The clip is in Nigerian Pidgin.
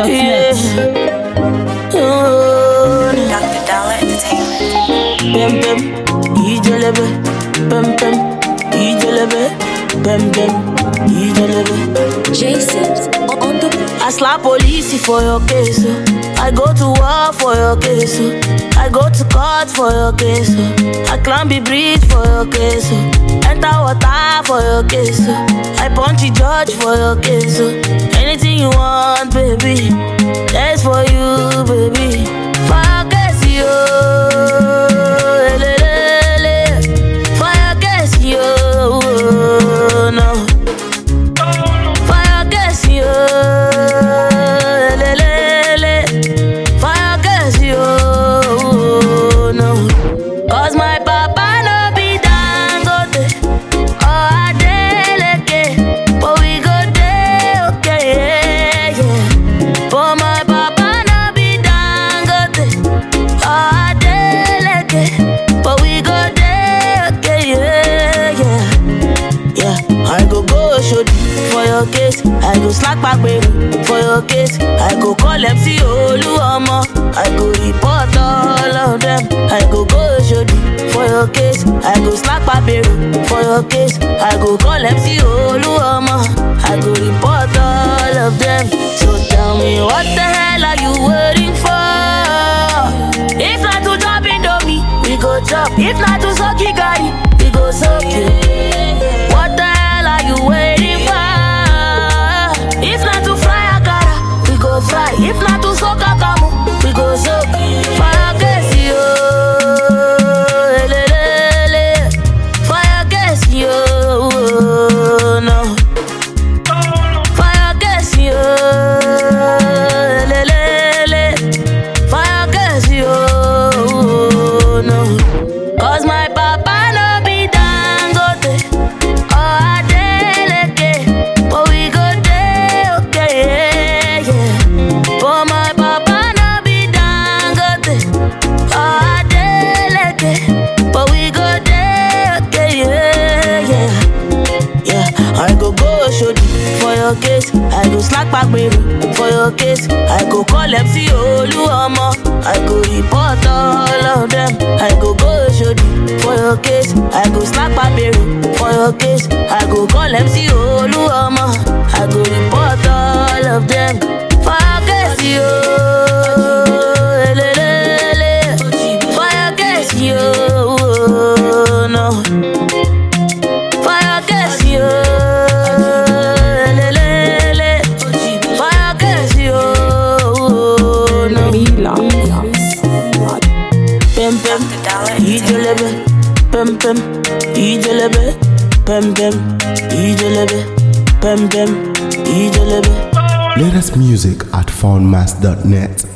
foundmaster.net. Oh, Dr. Dollar Entertainment. Pem pem, ijelebe. Pem pem, ijelebe. Pem pem, ijelebe. J Sips on the I slap police for your case. oh. I go to war for your case. oh. I go to court for your case. oh. I climb the bridge for your case. oh. Enter water for your case. oh. I punch the judge for your case. oh. Anything you want, baby. That's for you, baby. For your case, yo. Elelele. For your case, yo. No. Fire gas yo, lelele. Fire gas yo, no. Cause my papa no be dangote or Adeleke, but we go dey okay, yeah, yeah. But my papa no be dangote or Adeleke, but we go dey okay, yeah, yeah. Yeah, I go go show for your case. I go slack back baby for your case. I go call MC Oluomo. I go report all of them. I go go show for your case. I go slack back baby for your case. I go call MC Oluomo. I go report all of them. So tell me what the hell are you waiting for? If not to drop Indomie, we go chop. If not to suck Gary, we go suck it. What the hell are you waiting for? If not to fry akara, we go fry. If not to soak akamu, we go soak. Fire gas yo, elelele. Fire gas yo, no. Fire gas yo, elelele. Fire gas yo, no. Cause my papa no be dangote or Adeleke, but we go dey okay, yeah, yeah. But my papa no be dangote or Adeleke, but we go dey okay, yeah, yeah. Yeah, I go go show for your case. I go slack back baby for your case. I go call MC Oluomo. I go report all of them. I go go show for your case. I go slack back baby for your case. I go call MC Oluomo. I go report all of them. For your case, yo. Elelele. For your case, yo. No. Fire gas yo, lelele. Fire gas yo, no. Pem pem, Dr. Dollar ijelebe. Pem pem, ijelebe. Pem pem, ijelebe. Pem pem, ijelebe. Latest music at foundmaster.net.